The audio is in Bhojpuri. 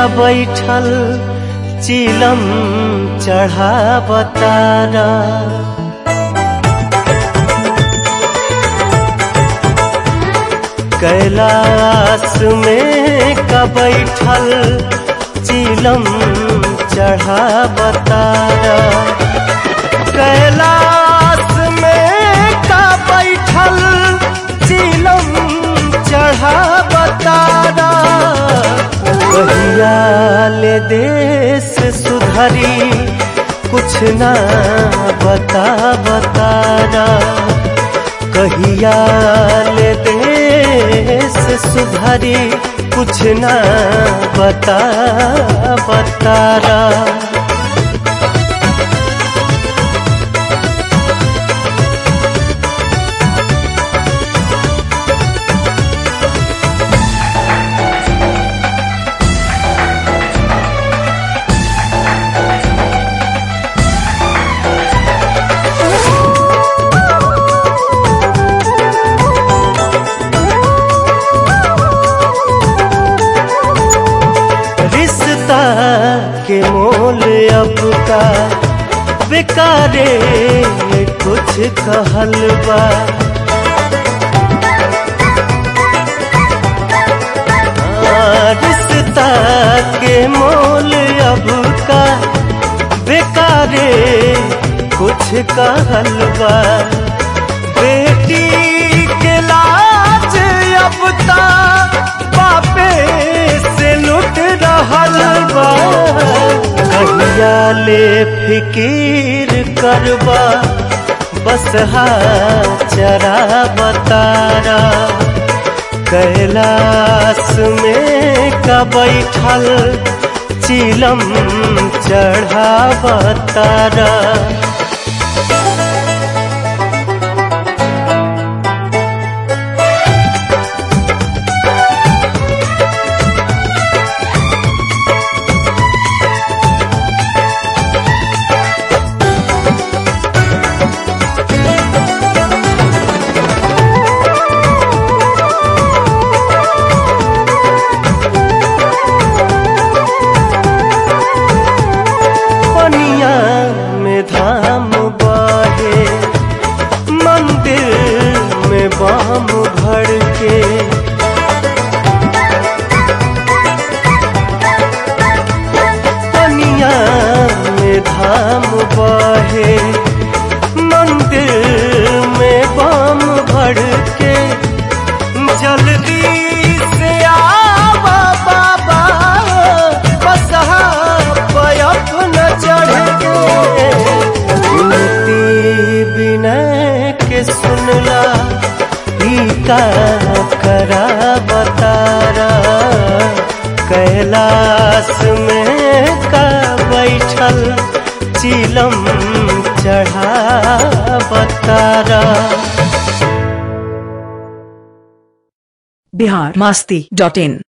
का बैठल चिलम चढ़ा बतारा कैलाश में का बैठल चिलम चढ़ा बतारा कैलाश में का बैठल चिलम चढ़ा बतारा कहिया ले देश सुधरी कुछ ना बता बतारा कहिया ले देश सुधरी कुछ ना बता बतारा रिश्ता के मोल अब का बेकारे कुछ कहल बा हाँ, रिश्ता के मोल अब का बेकारे कुछ कहल बा बेटी के लाज अब ता बापे से लुट रहल बा कहिया ले फिकीर करबा बस हा चरा बतारा कैलाश में का बैठल चिलम चढ़ा बतारा पनिया में धाम बहे मंदिर में बाम भर के पनिया में धाम बहे मंदिर में बाम भर के जल्दी से आवा बाबा बसहा पयप न चढ़ के विनती विनय के सुनला ई का करा बतारा कैलाश में का बैठल चिलम चढ़ा बतारा बिहार मास्ती डॉट इन